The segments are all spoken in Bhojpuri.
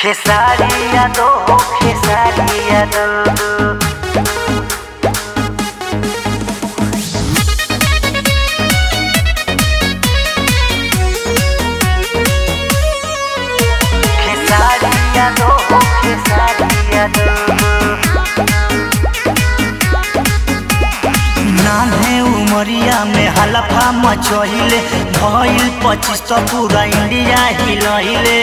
खेसारिया दो खेसारिया दो खेसारिया दो खेसारिया दो नान्हे उमरिया में हलफा मचहिले भइल पच्चीस तो पूरा इंडिया हिलहिले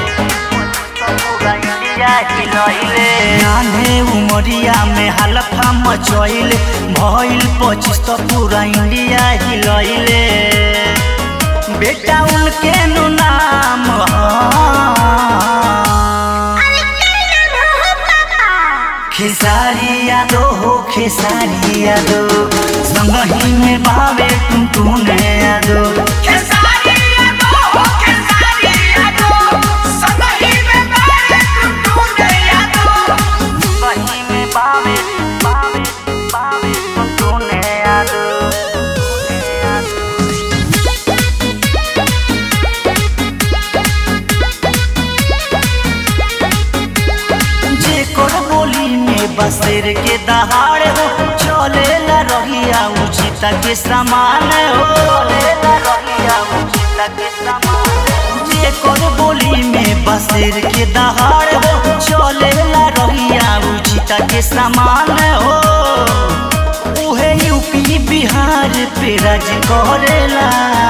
नान्हे उमरिया में हलफा मचहिले भइल पच्चीस तो पूरा इंडिया हिलहिले बेटा उनके नु नाम ह खेसारिया दो हो खेसारिया दो संगही में बावे तुम तूने यादो खेसारिया दो खेसारिया दो संगही में बारे टुटू नया दो संगही में बावे बावे बावे तुम तूने यादो जे कर बोली में बसेर के दहाड़ हो चले ला रहिया उचित के समान हो चले ला रहिया उचित के समान जे कर बोली में बसेर के दहाड़ हो चले ला रहिया उचित के समान हो उहे यूपी बिहार पे राज करेला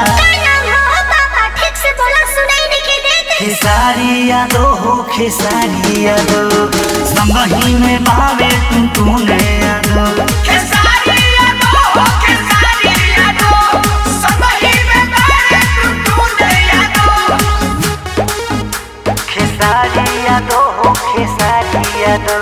खेसारिया दो हो खेसारिया दो संगही में बावे तुम तूने यादो खेसारिया दो खेसारिया दो संगही में बारे टुटू नया दो खेसारिया दो हो खेसारिया दो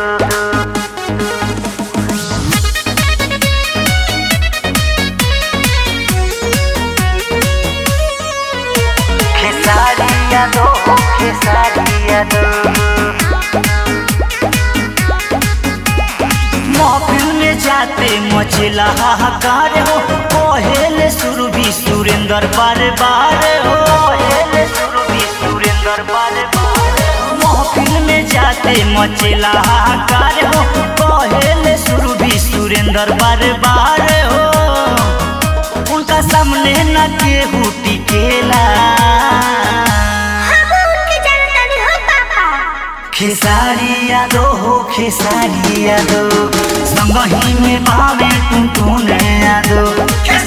खेसारिया दो हो खेसारिया दो महफिल में जाते मचला हाहाकार हो पहले शुरू भी सुरेंद्र बार बार हो पहले शुरू भी सुरेंद्र बार बार महफिल में जाते मचला हाहाकार हो पहले शुरू भी सुरेंद्र बार बार हो उनका सामने न केहू टिकेला खेसारिया दो हो खेसारिया दो संगही में बावे तुम तूने यादो खेसारिया